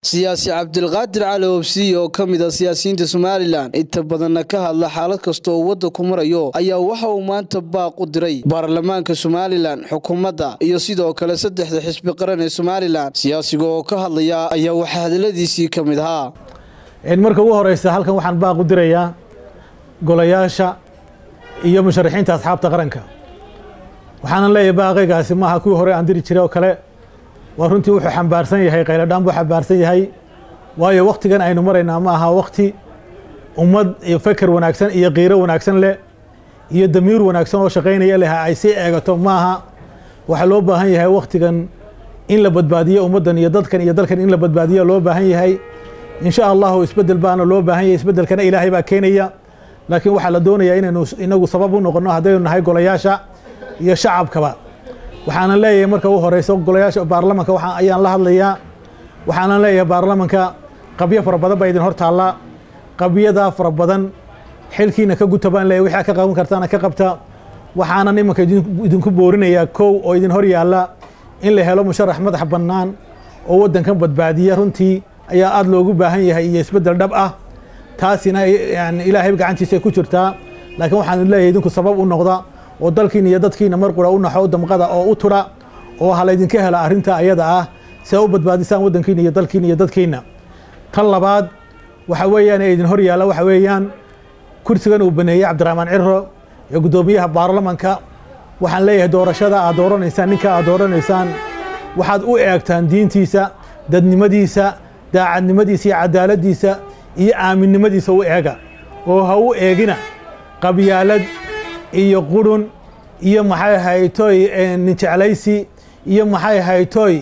siyaasi cabdilqaadir cali obsiy oo ka mid a siyaasiyiinta somalilan inta badanna ka hadla xaalad kasta oo wadda ku marayo ayaa waxa uu maanta baaq u diray baarlamaanka somalilan xukuumadda iyo sidoo kale saddexda xisbi qaran ee somalilan siyaasiga oo ka hadlaya ayaa waxaa hadaladiisii ka mid ahaa marka ugu horeysa halkan waxaan baaq u dirayaa golayaasha iyo musharaxiinta asxaabta qaranka waxaanan leeyahay baaqaygaasi maaha kuwii hore aan diri jiray oo kale waa runtii wuxuu xambaarsan yahay qayladhaan buu xambaarsan yahay waayo wakhtigan aynu maraynaa ma aha wakhti ummad iyo feker wanaagsan iyo qiiro wanaagsan leh iyo damiir wanaagsan oo shaqaynaya leh ay sii eegato maaha waxaa loo baahan yahay wakhtigan in la badbaadiyo ummaddan iyo dadkan iyo dalkan in la badbaadiyo loo baahan yahay insha allahu isbeddel baana loo baahan yahay isbeddelkana ilaahay baa keenaya laakiin waxaa la doonayaa inaynu inagu sabab u noqonno haddaynu nahay golayaasha iyo shacabkaba waxaanan leeyahay marka u horeyso golayaasha baarlamanka waa ayaan la hadlayaa waxaanan leeyahay baarlamanka qabyo fara badan baa idin hor taallaa qabyadaa fara badan xilkiina ka guta baan leeyahay wixii ka qaban kartaana ka qabta waxaanan imanka idinku boorinayaa kow oo idin hor yaalla in la helo musharax madax bannaan oo waddankan badbaadiya runtii ayaa aada loogu baahan yahay iyo isbeddel dhab ah taasina yani ilaahay gacantiisa ku jirtaa laakiin waxaan leeyahay idinku sabab u noqda oo dalkiina iyo dadkiina mar qura u naxo damqada oo u tura oo ha laydinka hela arrinta ayada ah si a u badbaadisaan waddankiina iyo dalkiina iyo dadkiina tan labaad waxa weeyaan ee idin hor yaalla waxa weeyaan kursigan uu baneeyey cabdiraxmaan ciro ee guddoomiyaha baarlamanka waxaan leeyahay doorashada aad dooranaysaan ninka aad dooranaysaan waxaad u eegtaan diintiisa dadnimadiisa daacadnimadiisa iyo cadaaladdiisa iyo aaminnimadiisa u eega oo ha u eegina qabyaalad iyo qurun iyo maxay haytoy ninjeclaysi iyo maxay haytoy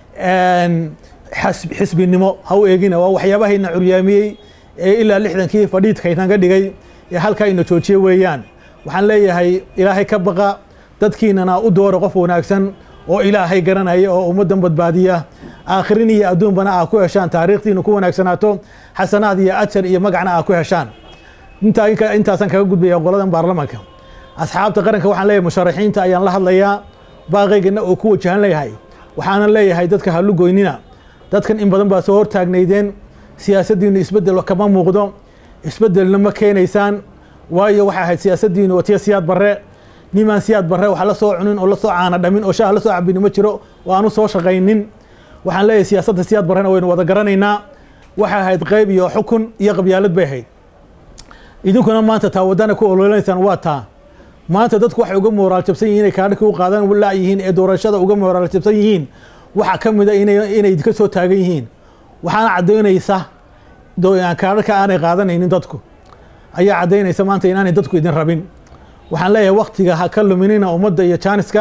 xisbinimo ha u eegina waa waxyaabahayna curyaamiyey ee ilaa lixdankii fadhiidkaynaga dhigay ee halkaa ina joojiye weeyaan waxaan leeyahay ilaahay ka baqa dadkiinana u doora qof wanaagsan oo ilaahay garanaya oo ummaddan badbaadiya aakhirin iyo adduunbana aa ku heshaan taariikhdiina ku wanaagsanaato xasanaad iyo ajar iyo magacna aa ku heshaan intaasaan kaga gudbaya qoladan baarlamanka asxaabta qaranka waxaan leeyahay musharaxiinta ayaan la hadlayaa baaqaygana oo ku wajahan leeyahay waxaanan leeyahay dadka halugoynina dadkan in badan baa soo hortaagnaydeen siyaasaddiinu isbeddel kama muuqdo isbeddelna ma keenaysaan waayo waxay ahayd siyaasaddiinu watiya siyaad barre nimaan siyaad barre wax la soo cunin oo la soo caana dhamin oo shaah la soo cabini ma jiro oo aanu soo shaqaynin waxaan leeyahay siyaasadda siyaad barrena waynu wada garanaynaa waxay ahayd qayb iyo xukun iyo qabyaalad bay ahayd idinkuna maanta taa waddana ku ololanaysaan waa taa maanta dadku waxay uga mooraal jabsan yihiin inay kaadhika u qaadan laayihiin ee doorashada uga mooraal jabsan yihiin waxaa ka mid a inay idinka soo taagan yihiin waxaana caddaynaysa kaadhaka aanay qaadanaynin dadku ayaa caddaynaysa maanta inaanay dadku idin rabin waxaan leeyahay waktiga ha ka luminina ummadda iyo jaaniska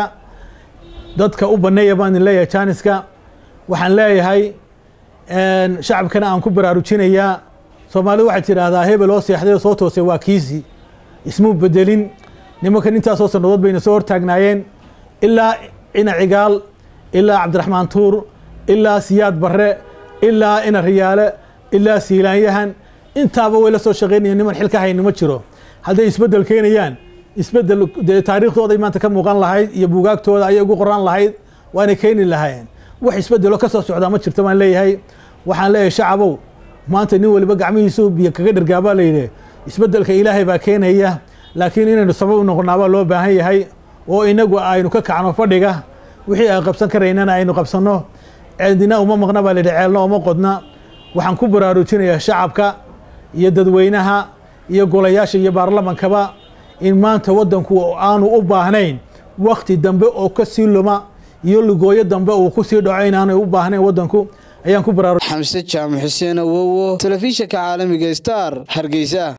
dadka u banneeya baan idin leeyahay jaaniska waxaan leeyahay shacabkana aan ku baraarujinayaa soomaalidu waxay tidhaahdaa hebel oo seexday oo soo toosay waa kiisi ismuu bedelin nimankan intaasoo sannadood bayna soo hortaagnaayeen ilaa ina cigaal ilaa cabdiraxmaan tuur ilaa siyaad barre ilaa ina riyaale ilaa siilaanyahan intaaba way la soo shaqaynayeen niman xil ka hayni ma jiro hadday isbeddel keenayaan isbeddel dee taariikhdooday maanta ka muuqan lahayd iyo buugaagtooda ayay ugu qoran lahayd waanay keeni lahaayeen wax isbeddelo ka soo socdaa ma jirto baan leeyahay waxaan leeyahay shacabow maanta nin waliba gacmihiisu biyo kaga dhergaabaa layidhi isbeddelka ilaahay baa keenaya laakiin inaynu sabab u noqonaabaa loo baahan yahay oo inagu aynu ka kacno fadhiga wixii aan qabsan karaynana aynu qabsanno ceedina uma maqna baa layidhi ceelna uma qodna waxaan ku baraarujinayaa shacabka iyo dadweynaha iyo golayaasha iyo baarlamankaba in maanta waddanku aanu u baahnayn wakti dambe oo ka sii luma iyo lugooyo dambe uu ku sii dhaco inaanay u baahnayn waddanku ayaan ku baraaruj xamse jaamac xuseen awowo telefishinka caalamiga star hargeysa